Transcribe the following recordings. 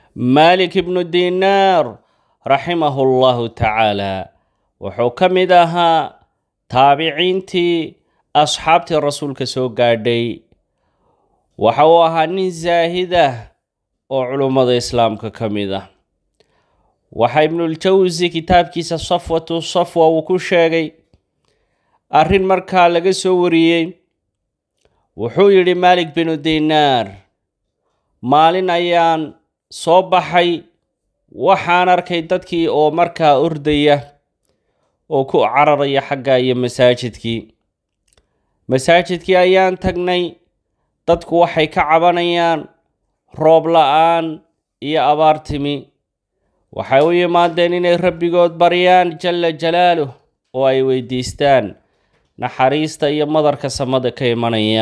maalik ibnu dinaar raximahu llahu tacaala wuxuu ka mid ahaa taabiciintii asxaabtii rasuulka soo gaadhay waxa uu ahaa nin zaahidah oo culummada islaamka ka mid ah waxaa ibnuljawsi kitaabkiisa safwatu safwa uu ku sheegay arrin markaa laga soo wariyey wuxuu yidhi maalik binu dinaar maalin ayaan soo baxay waxaan arkay dadkii oo markaa ordaya oo ku cararaya xagga iyo masaajidkii masaajidkii ayaan tagnay dadku waxay ka cabanayaan roob la-aan iyo abaar timi waxay u yimaadeen inay rabbigood baryaan jalla jalaaluh oo ay weydiistaan naxariista iyo madarka samada ka imanaya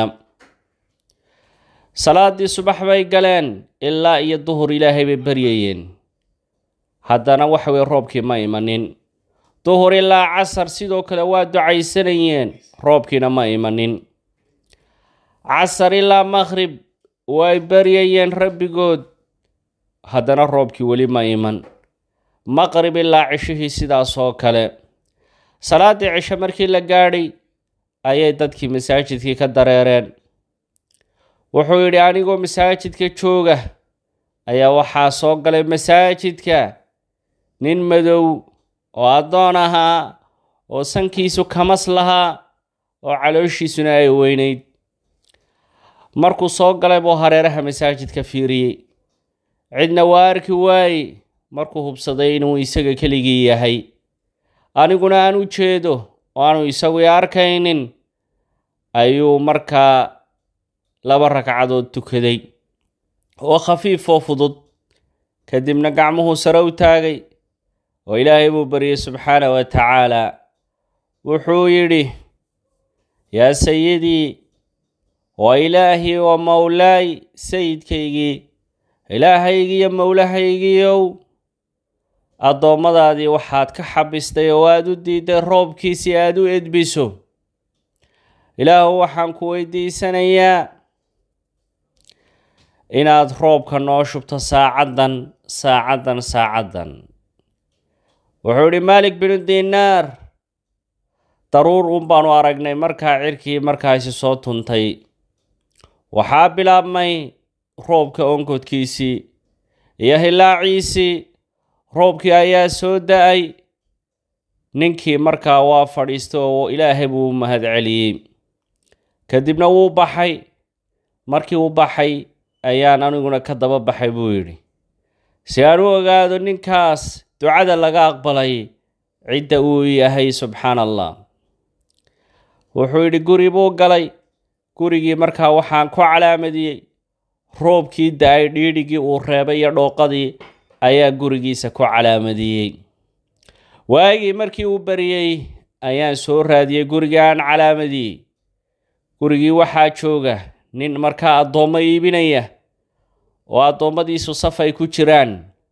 salaadii subax bay galeen ilaa iyo duhur ilaahay bay baryayeen haddana waxa weye roobkii ma imanin duhur ilaa casar sidoo kale waa ducaysanayeen roobkiina ma imanin casar ilaa maqhrib way baryayeen rabbigood haddana roobkii weli ma iman maqrib ilaa cishihii sidaas oo kale salaaddii cisho markii la gaadhay ayay dadkii masaajidkii ka dareereen wuxuu yidhi anigoo masaajidka jooga ayaa waxaa soo galay masaajidka nin madow oo addoon ahaa oo sankiisu kamas lahaa oo calooshiisuna ay weynayd markuu soo galay buu hareeraha masaajidka fiiriyey cidna waa arki waaye markuu hubsaday inuu isaga keligii yahay aniguna aan u jeedo oo aanu isagu i arkaynin ayuu markaa laba ragcadood tukaday oo khafiif oo fudud kadibna gacmuhuu sare u taagay oo ilaahay buu baryay subxaana wa tacaala wuxuu yidhi yaa sayidii waa ilaahii oo mowlaay sayidkaygii ilaahaygiiyo mowlahaygiiow addoommadaadii waxaad ka xabistay oo aad u diiday roobkii si aad u edbiso ilaahu waxaan ku weydiisanayaa inaad roobka noo shubto saacaddan saacaddan saacaddan wuxuu idhi maalik binu dinaar daruur un baanu aragnay markaa cirkii markaasi soo tuntay waxaa bilaabmay roobka onkodkiisii iyo hilaaciisii roobkii ayaa soo da-ay ninkii markaa waa fadhiistay oo ilaahay buu u mahad celiyey kadibna wuu baxay markii uu baxay ayaan aniguna ka daba baxay buu yidhi si aan u ogaado ninkaas ducada laga aqbalay cidda uu yahay subxaan allah wuxuu yidhi guri buu galay gurigii markaa waxaan ku calaamadiyey roobkii da-ay dhiidhigii uu reebay iyo dhooqadii ayaa gurigiisa ku calaamadiyey waagii markii uu bariyey ayaan soo raadiyey gurigii aan calaamadiyey gurigii waxaa jooga nin markaa addoommo iibinaya oo addoommadiisu saf ay ku jiraan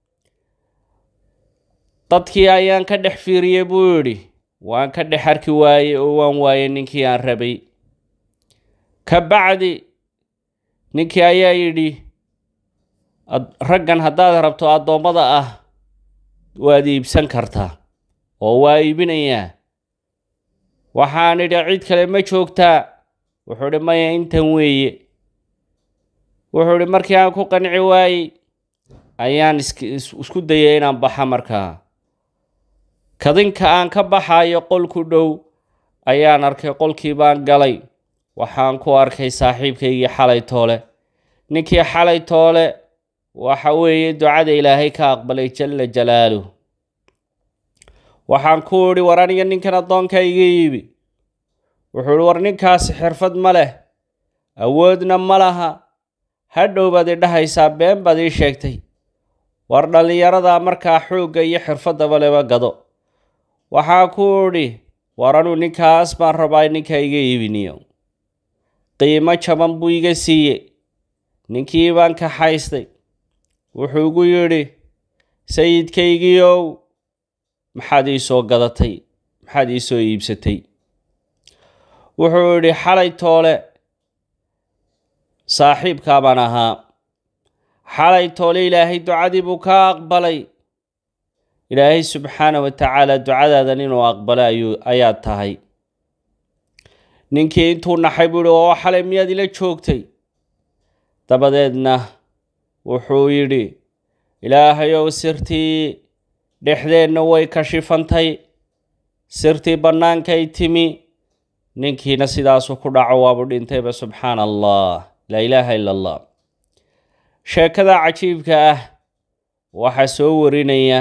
dadkii ayaan ka dhex fiiriyey buu yidhi waan ka dhex arki waayey oo waan waayey ninkii aan rabay ka bacdi ninkii ayaa yidhi raggan haddaad rabto addoommada ah waad iibsan kartaa oo waa iibinayaa waxaan idhi cid kale ma joogtaa wuxuu idhi maya intan weeye wuxuu idhi markii aan ku qanci waayey ayaan isku dayay inaan baxa markaa kadinka aan ka baxayo qol ku dhow ayaan arkay qolkii baan galay waxaan ku arkay saaxiibkaygii xalay toole ninkii xalay toole waxa weeye ducada ilaahay ka aqbalay jalla jalaaluh waxaan ku idhi war aniga ninkan addoonka iga iibi wuxuu ihi war ninkaasi xirfad ma leh awoodna ma laha hadhow baad i dhahaysaa been baad ii sheegtay war dhallinyarada markaa xoogga iyo xirfaddaba leba gado waxaa ku idhi war anuu ninkaas baan rabaa ninka iga iibiniyo qiimo jaban buu iga siiye ninkii baan ka haystay wuxuu igu yidhi sayidkaygiiow maxaad ii soo gadatay maxaad ii soo iibsatay wuxuu idhi xalay toole saaxiibkaa baan ahaa xalay toole ilaahay ducadii buu ka aqbalay ilaahay subxaana wa tacaala ducadaadan inuu aqbalo ayuu ayaa tahay ninkii intuu naxay buu yihi oo xalay miyaad ila joogtay dabadeedna wuxuu yidhi ilaahayow sirtii dhexdeenna way kashifantay sirtii bannaankay timi ninkiina sidaasuu ku dhaco waabuu dhintayba subxaana allah laa ilaaha ila allah sheekada cajiibka ah waxaa soo warinaya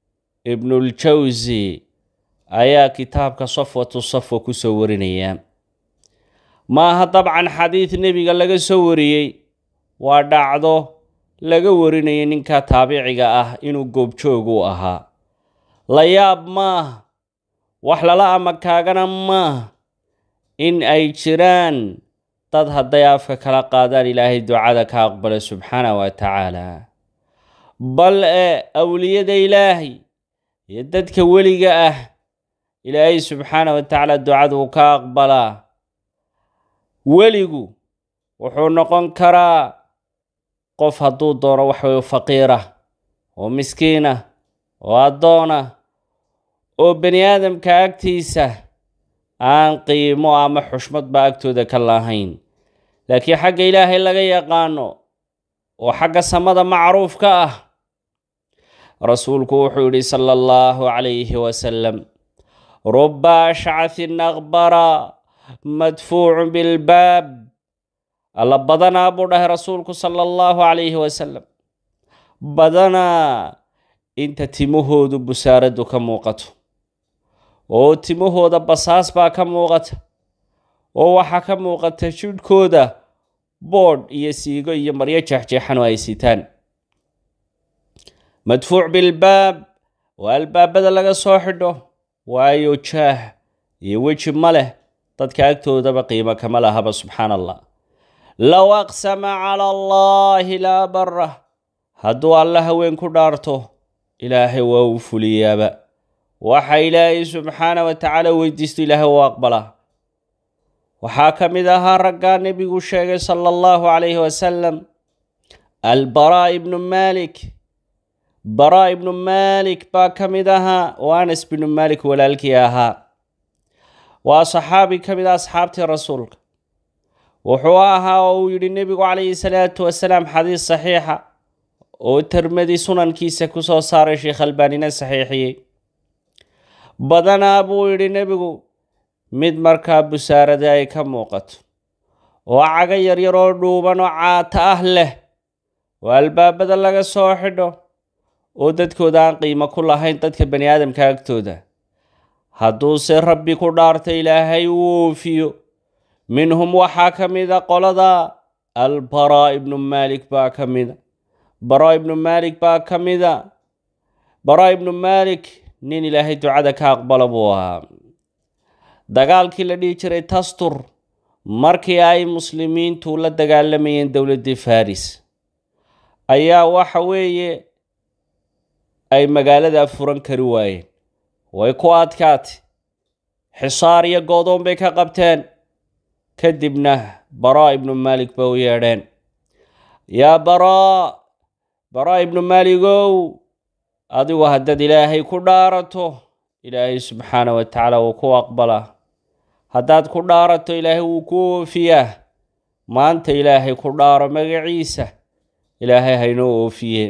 ibnuljawsi ayaa kitaabka safwatu safwa ku soo warinaya maaha dabcan xadiid nebiga laga soo wariyey waa dhacdo laga warinayay ninka taabiciga ah inuu goobjoog u ahaa la yaab maaha wax lala amakaagana maaha in ay jiraan dad hadday afka kala qaadaan ilaahay ducada ka aqbala subxaana wa tacaala bal e awliyada ilaahay iyo dadka weliga ah ilaahay subxaana wa tacaala ducada uu ka aqbalaa weligu wuxuu noqon karaa qof hadduu doono waxway faqiira oo miskiina oo addoona oo bani aadamka agtiisa aan qiimo ama xushmadba agtooda ka lahayn laakiin xagga ilaahay laga yaqaano oo xagga samada macruuf ka ah rasuulku wuxuu yidhi sala allahu calayhi wasalam ruba ashcahin aqbara madfuucu bilbaab alla badanaa buu dhahay rasuulku sala allahu calayhi wasalam badanaa inta timahoodu busaaraddu ka muuqato oo timahooda basaas baa ka muuqata oo waxaa ka muuqata jidhkooda boodh iyo siigo iyo maryo jeexjeexan oo ay sitaan madfuuc bilbaab waa albaabada laga soo xidho waayo jaah iyo weji ma leh dadka agtoodaba qiimo kama lahaba subxaana allah low aqsama cala allaahi laa barah hadduu alla haween ku dhaarto ilaahay waa uu fuliyaaba waxa ilaahay subxaana wa tacaala weydiisto ilaahay u aqbalaa waxaa ka mid ahaa raggaa nebigu sheegay sala allahu calayhi wasalam albaraa ibnu maalik baraa ibnu maalik baa ka mid ahaa oo anas binu maalik walaalkii ahaa waa saxaabi ka mid ah asxaabtii rasuulka wuxuu ahaa oo uu yidhi nebigu calayhi salaatu wasalaam xadiis saxiixa oo termadi sunankiisa ku soo saaray sheekh albaanina saxiixiyey badanaa buu yidhi nebigu mid markaa busaarada ay ka muuqato oo caga yaryar oo dhuuban oo caata ah leh oo albaabada laga soo xidho oo dadkooda aan qiimo ku lahayn dadka bani aadamka agtooda hadduuse rabbi ku dhaarta ilaahay uu oofiyo minhum waxaa ka mida qolada albaraa ibnu maalik baa ka mida baraa ibnu maalik baa ka mida baraa ibnu maalik nin ilaahay ducada ka aqbala buu ahaa dagaalkii la dhihi jiray tastur markii ay muslimiintu la dagaalamayeen dowladdii faris ayaa waxa weeye ay magaalada furan kari waayeen way ku adkaatay xisaar iyo goodoon bay ka qabteen kadibna baraa ibnu maalik ba u yeedheen yaa baraa baraa ibnu maaligow adigu haddaad ilaahay ku dhaarato ilaahay subxaana wa tacaala wuu ku aqbalaa haddaad ku dhaarato ilaahay wuu ku oofiyaa maanta ilaahay ku dhaaro magaciisa ilaahay haynoo oofiye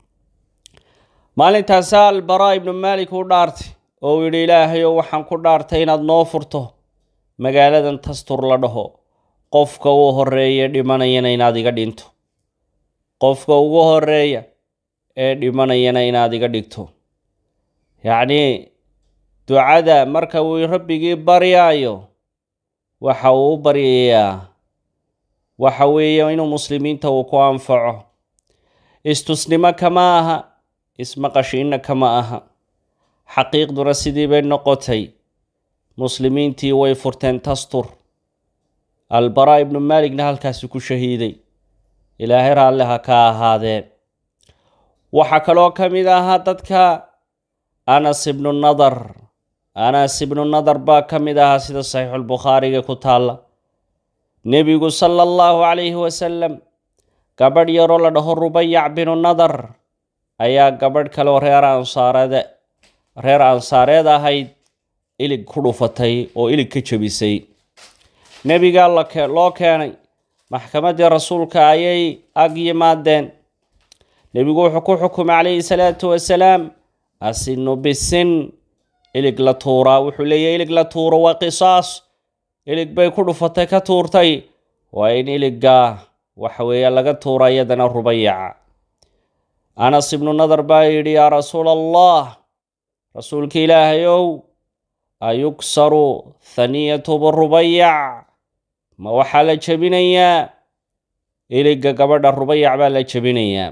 maalintaasaa albaraa ibnu maalik u dhaartay oo uu yidhi ilaahayow waxaan ku dhaartay inaad noo furto magaaladan tastur la dhaho qofka u horeeya dhimanayana inaad iga dhinto qofka ugu horeeya ee dhimanayana inaad iga dhigto yacnii ducada marka uu rabbigii baryaayo waxa uu u baryayaa waxa weeye inuu muslimiinta uu ku anfaco istusnimo kama aha ismaqashiinna kama aha xaqiiqduna sidii bay noqotay muslimiintii way furteen tastur albaraa ibnu maaligna halkaasi ku shahiiday ilaahay raalle ha ka ahaadee waxaa kaloo ka mid ahaa dadka anas ibnu nadar anas ibnu nadar baa ka mid ahaa sida saxiixulbukhaariga ku taalla nebigu sala allahu calayhi wasalam gabadh yaroo la dhaho rubayac binu nadar ayaa gabadh kaleoo reer ansaareed reer ansaareed ahayd ilig ku dhufatay oo ilig ka jebisay nebigaa loo keenay maxkamaddii rasuulka ayay ag yimaadeen nebigu wuxuu ku xukumay calayhi salaatu wasalaam asinu bisin ilig la tuuraa wuxuu leeyahy ilig la tuuro waa qisaas ilig bay ku dhufatay ka tuurtay waa in iligga waxa weeye laga tuura iyadana rubayaca anas ibnu nadar baa yidhi yaa rasuula allah rasuulka ilaahayow ayugsaru thaniyatu birubayac ma waxaa la jebinayaa iligga gabadha rubayac baa la jebinayaa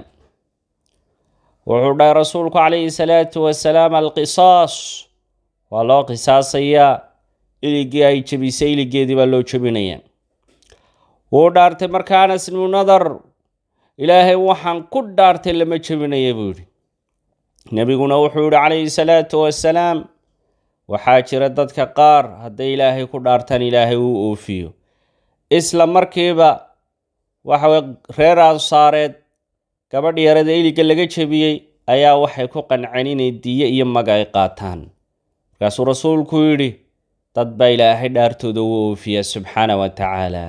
wuxuu dhahay rasuulku calayhi salaatu wasalaam alqisaas waa loo qisaasayaa iligii ay jebisay iligeedii baa loo jebinayaa wuu dhaartay marka anas ibnu nadar ilaahay waxaan ku dhaartay lama jebinaya buu yidhi nebiguna wuxuu yihi calayhi salaatu wasalaam waxaa jira dadka qaar hadday ilaahay ku dhaartaan ilaahay uu oofiyo isla markiiba waxaweye reer ansaareed gabadh yarada iliga laga jebiyey ayaa waxay ku qanceen inay diyo iyo maga ay qaataan markaasuu rasuulku yidhi dad baa ilaahay dhaartooda u oofiya subxaana wa tacaala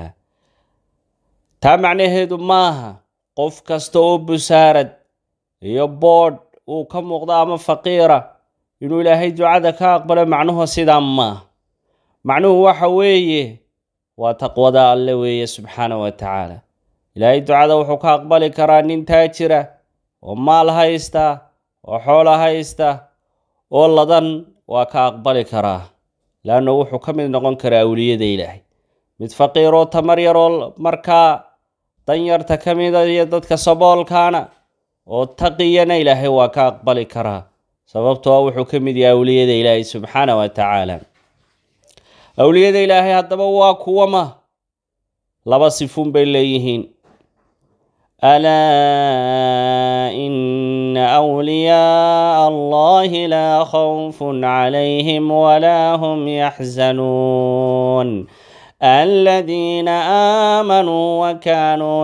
taa macnaheedu maaha qof kasta oo busaarad iyo boodh uu ka muuqdo ama faqiira inuu ilaahay ducada ka aqbalo macnuhu sidaa maaha macnuhu waxa weeye waa taqwada alle weeye subxaana wa tacaala ilaahay ducada wuxuu ka aqbali karaa nin taajira oo maal haysta oo xoolo haysta oo ladan waa ka aqbali karaa laanna wuxuu ka mid noqon karaa awliyada ilaahay mid faqiiroo tamar yaroo markaa danyarta ka mida iyo dadka saboolkaana oo taqiyana ilaahay waa ka aqbali karaa sababtoo wuxuu ka mid yahay awliyada ilaahay subxaana wa tacaala awliyada ilaahay haddaba waa kuwama laba sifuun bay leeyihiin alaa ina awliyaaa allahi laa khawfun calayhim walaa hum yaxzanuun الذين آمنوا وكانوا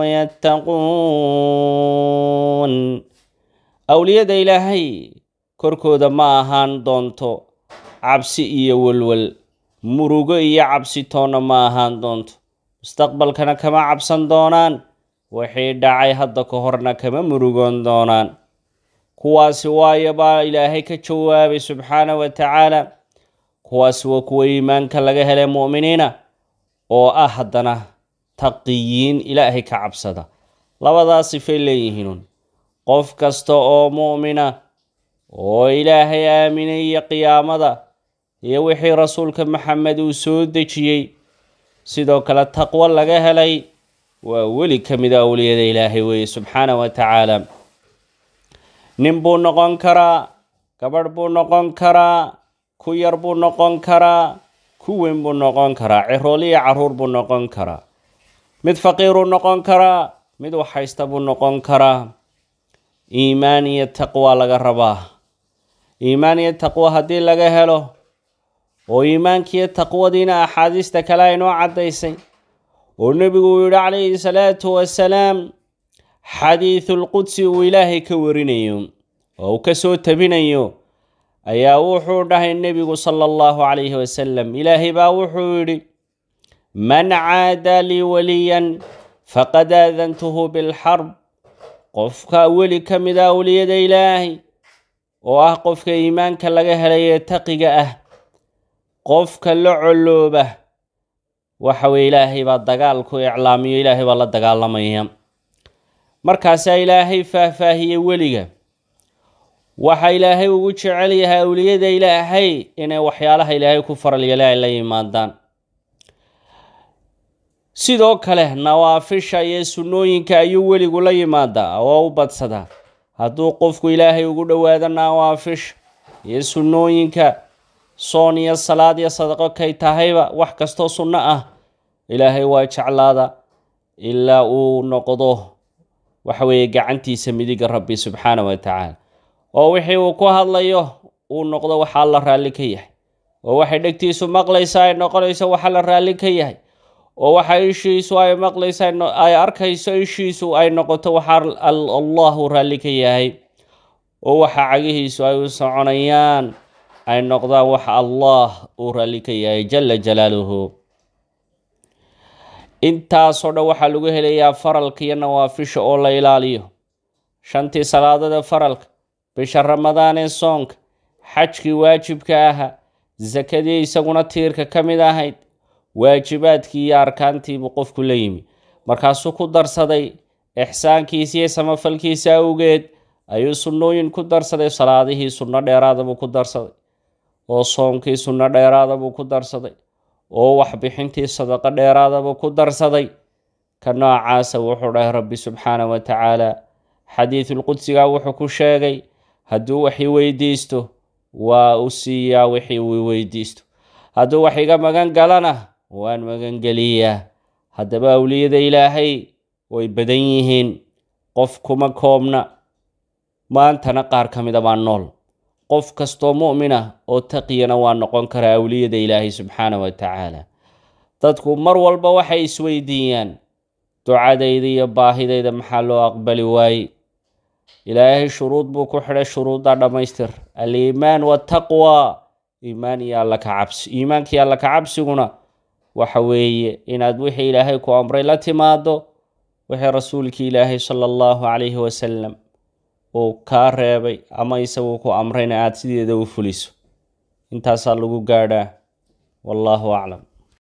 يتقون أولياء إلهي korkooda ma ahaan doonto cabsi iyo welwel murugo iyo cabsi toonna ma ahaan doonto mustaqbalkana kama cabsan doonaan wixii dhacay hadda ka horna kama murugoon doonaan kuwaasi waayo baa ilaahay ka jawaabay subxaana wa tacaala kuwaasi waa kuwa iimaanka laga helay mu'miniina oo ah haddana taqiyiin ilaahay ka cabsada labadaas sifay leeyihiinun qof kasta oo mu'mina oo ilaahay aaminay iyo qiyaamada iyo wixii rasuulka maxamed uu soo dejiyey sidoo kale taqwo laga helay waa weli ka mida awliyada ilaahay weeye subxaana wa tacaala nin buu noqon karaa gabadh buu noqon karaa ku yar buu noqon karaa ku weyn buu noqon karaa cirool iyo caruur buu noqon karaa mid faqiiruu noqon karaa mid waxhaysta buu noqon karaa iimaan iyo taqwa laga rabaa iimaan iyo taqwo haddii laga helo oo iimaankiiyo taqwadiina axaadiista kale aynoo caddaysay oo nebigu uu yihi calayhi salaatu wasalaam xadiidulqudsi uu ilaahay ka warinayo oo uu ka soo tabinayo ayaa wuxuu dhahay nebigu sala allahu calayhi wasalam ilaahay baa wuxuu yidhi man caada lii waliyan faqad aadantuhu bilxarb qofka weli ka mida awliyada ilaahay oo ah qofka iimaanka laga helay ee taqiga ah qofka la colooba waxa weye ilaahay baa dagaalku iclaamiyo ilaahay baa la dagaalamaya markaasaa ilaahay faahfaahiyey weliga waxa ilaahay ugu jecel yahay awliyada ilaahay inay waxyaalaha ilaahay ku faral yeela ay la yimaadaan sidoo kale nawaafisha iyo sunnooyinka ayuu weligu la yimaadaa oo u badsadaa hadduu qofku ilaahay ugu dhowaado nawaafisha iyo sunnooyinka soon iyo salaad iyo sadaqo kay tahayba wax kastoo sunno ah ilaahay waa jeclaada ilaa uu noqdo waxa weeye gacantiisa midiga rabbi subxaana wa tacaala oo wixii uu ku hadlayo uu noqdo waxaa la raalli ka yahay oo waxay dhegtiisu maqlaysa ay noqonayso waxaa la raalli ka yahay oo waxa ishiisu ay maqlaysa ay arkayso ishiisu ay noqoto waxaa allahu raalli ka yahay oo waxa cagihiisu ay u soconayaan ay noqdaan waxa allah uu raalli ka yahay jala jalaaluhu intaasoo dhan waxaa lagu helayaa faralka iyo nawaafisha oo la ilaaliyo shantii salaadada faralka bisha ramadaan ee soonka xajkii waajibka ahaa sakadii isaguna tiirka ka mid ahayd waajibaadkii iyo arkaantiibuu qofku la yimi markaasuu ku darsaday ixsaankiisa iyo samafalkiisa awgeed ayuu sunnooyin ku darsaday salaadihii sunno dheeraada buu ku darsaday oo soonkii sunno dheeraada buu ku darsaday oo waxbixintii sadaqo dheeraada buu ku darsaday ka noocaasa wuxuu dhahay rabbi subxaana wa tacaala xadiidulqudsiga wuxuu ku sheegay hadduu wax i weydiisto waa u siiyaa wixii uu weydiisto hadduu wax iga magan galana waan magangeliyaa haddaba awliyada ilaahay way badan yihiin qof kuma koobna maantana qaar ka mida baa nool qof kastoo mu'min ah oo taqiyana waa noqon karaa awliyada ilaahay subxaana wa tacaala dadku mar walba waxay isweydiiyaan ducadayda iyo baahidayda maxaa loo aqbali waaye ilaahay shuruud buu ku xidhay shuruudda dhammaystir aliimaan wataqwa iimaan iyo alla ka cabsi iimaankii alla ka cabsiguna waxa weeye inaad wixii ilaahay ku amray la timaado wixii rasuulkii ilaahay sala allahu calayhi wasalam uu kaa reebay ama isagu ku amrayna aada sideeda u fuliso intaasaa lagu gaadhaa wallaahu aclam